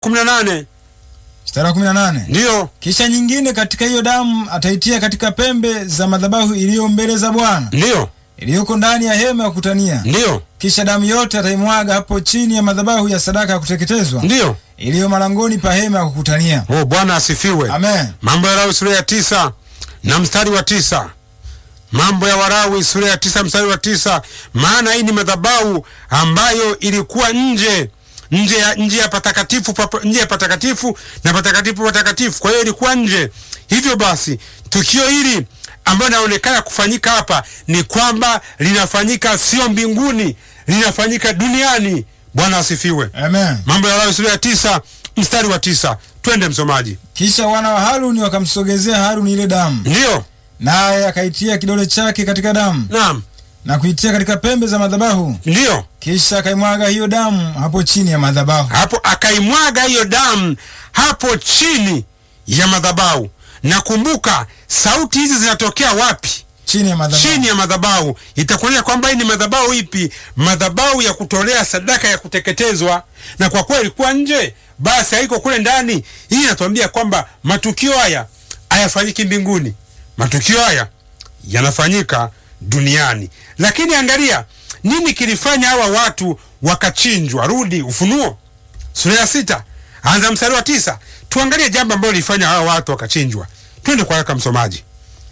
kumi na nane mstari wa kumi na nane ndiyo kisha nyingine katika hiyo damu ataitia katika pembe za madhabahu iliyo mbele za Bwana ndiyo iliyoko ndani ya hema ya kukutania. ndiyo Kisha damu yote ataimwaga hapo chini ya madhabahu ya sadaka ya kuteketezwa ndiyo. iliyo malangoni pa hema ya kukutania. Oh, Bwana asifiwe. Amen. Mambo ya Walawi sura ya tisa na mstari wa tisa. Mambo ya Walawi sura ya tisa mstari wa tisa. Maana hii ni madhabahu ambayo ilikuwa nje nje ya nje ya patakatifu pa, nje ya patakatifu na patakatifu patakatifu, kwa hiyo ilikuwa nje. Hivyo basi tukio hili ambayo inaonekana kufanyika hapa ni kwamba linafanyika sio mbinguni, linafanyika duniani. Bwana asifiwe. Amen. Mambo ya Walawi sura ya tisa mstari wa tisa. Twende msomaji. Kisha wana wa Haruni wakamsogezea Haruni ile damu, Ndiyo, naye akaitia kidole chake katika damu naam, na kuitia katika pembe za madhabahu, ndiyo. kisha akaimwaga hiyo damu hapo chini ya madhabahu. Hapo akaimwaga hiyo damu hapo chini ya madhabahu. Na kumbuka sauti hizi zinatokea wapi? Chini ya madhabahu. Chini ya madhabahu. Itakuonyesha kwamba hii ni madhabahu ipi? Madhabahu ya kutolea sadaka ya kuteketezwa, na kwa kuwa ilikuwa nje, basi haiko kule ndani. Hii inatuambia kwamba matukio haya hayafanyiki mbinguni, matukio haya yanafanyika duniani. Lakini angalia nini kilifanya hawa watu wakachinjwa. Rudi Ufunuo sura ya sita anza mstari wa tisa tuangalie jambo ambalo lilifanya hawa watu wakachinjwa. Twende kwa haraka msomaji.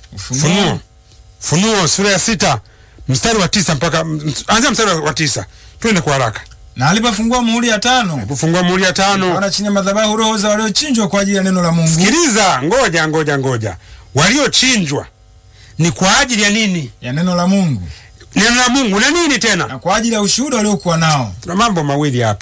Funuo, Funuo sura ya sita mstari wa tisa mpaka anzia mstari wa tisa. Twende kwa haraka. Na alipofungua muhuri ya tano, Kufungua muhuri ya tano. wana chini ya madhabahu roho za waliochinjwa kwa ajili ya neno la Mungu, Sikiliza, ngoja ngoja ngoja, waliochinjwa ni kwa ajili ya nini? ya neno la Mungu Neno la Mungu na nini tena? na kwa ajili ya ushuhuda waliokuwa nao. Kuna mambo mawili hapa.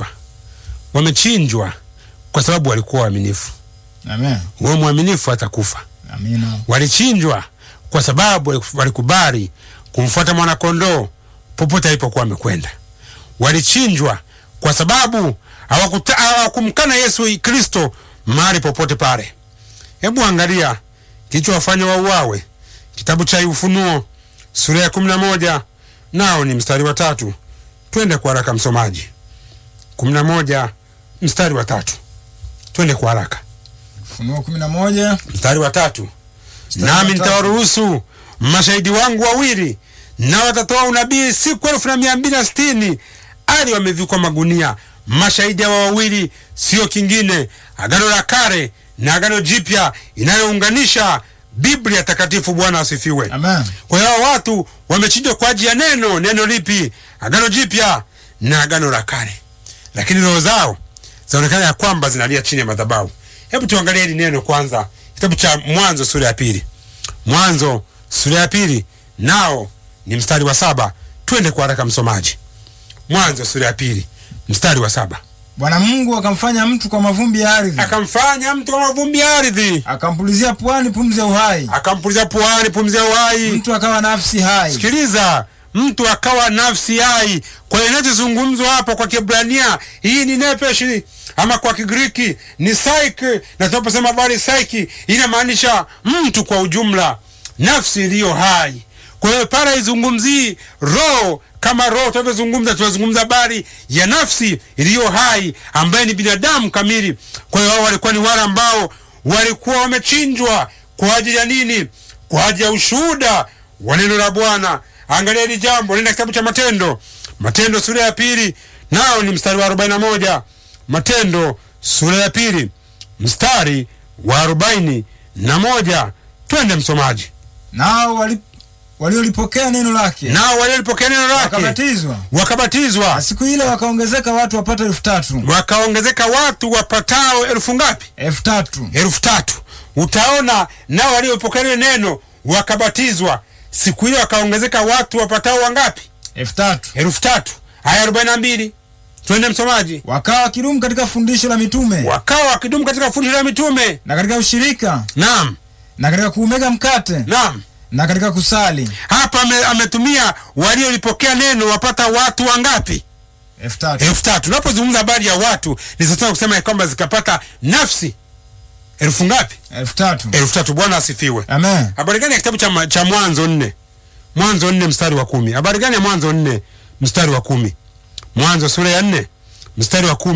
Wamechinjwa kwa sababu walikuwa waaminifu. Amen. Wewe mwaminifu atakufa. Amina. Walichinjwa kwa sababu walikubali kumfuata mwanakondoo popote alipokuwa amekwenda. Walichinjwa kwa sababu hawakuta- hawakumkana Yesu Kristo mahali popote pale. Hebu angalia kilichowafanya wauawe, kitabu cha Ufunuo sura ya kumi na moja nao ni mstari wa tatu. Twende kwa haraka msomaji. kumi na moja mstari wa tatu. Twende kwa haraka Ufunuo kumi na moja mstari wa tatu Mstari nami wa tatu. nitawaruhusu mashahidi wangu wawili na watatoa unabii siku elfu na mia mbili na sitini ali wamevikwa magunia. Mashahidi hawa wawili sio kingine, agano la kale na agano jipya inayounganisha Biblia takatifu. Bwana asifiwe. Amen. Kwa hiyo hawa watu wamechinjwa kwa ajili ya neno. Neno lipi? Agano jipya na agano la kale, lakini roho zao zinaonekana ya kwamba zinalia chini ya madhabahu. Hebu tuangalie hili neno kwanza, kitabu cha Mwanzo sura ya pili. Mwanzo sura ya pili nao ni mstari wa saba. Twende kwa haraka msomaji. Mwanzo sura ya pili mstari wa saba. Bwana Mungu akamfanya mtu kwa mavumbi ya ardhi, Akamfanya mtu kwa mavumbi ya ardhi, akampulizia puani pumzi ya uhai, akampuliza puani pumzi ya uhai. mtu akawa nafsi hai. Sikiliza, mtu akawa nafsi hai. Kwa hiyo inachozungumzwa hapo kwa Kiebrania hii ni nepeshi, ama kwa Kigiriki ni psyche, na tunaposema habari psyche inamaanisha mtu kwa ujumla, nafsi iliyo hai. Kwa hiyo pale haizungumzii roho kama roho tunavyozungumza, tunazungumza habari ya nafsi iliyo hai ambaye ni binadamu kamili. Kwa hiyo hao walikuwa ni wale ambao walikuwa wamechinjwa kwa ajili ya nini? Kwa ajili ya ushuhuda wa neno la Bwana. Angalia hili jambo, nenda kitabu cha Matendo, Matendo sura ya pili, nao ni mstari wa arobaini na moja. Matendo sura ya pili mstari wa arobaini na moja. Twende msomaji. Nao wali- waliolipokea neno lake Nao waliolipokea neno lake wakabatizwa, wakabatizwa, na siku ile wakaongezeka watu wapata elfu tatu wakaongezeka watu wapatao elfu ngapi? elfu tatu elfu tatu. Utaona nao waliopokea lile neno wakabatizwa, siku ile wakaongezeka watu wapatao wangapi? elfu tatu elfu tatu. Aya arobaini na mbili. Twende msomaji. wakawa wakidumu katika fundisho la mitume Wakawa wakidumu katika fundisho la mitume, na katika ushirika naam na katika kuumega mkate naam. na katika kusali Hapa ame, ametumia waliolipokea neno wapata watu wangapi? elfu tatu elfu tatu. Tunapozungumza habari ya watu ni sasa kusema ya kwamba zikapata nafsi elfu ngapi? elfu tatu elfu tatu. Bwana asifiwe. Amen. Habari gani ya kitabu cha, ma- cha Mwanzo nne Mwanzo nne mstari wa kumi Habari gani ya Mwanzo nne mstari wa kumi Mwanzo sura ya nne mstari wa kumi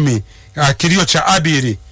uh, kilio cha Abili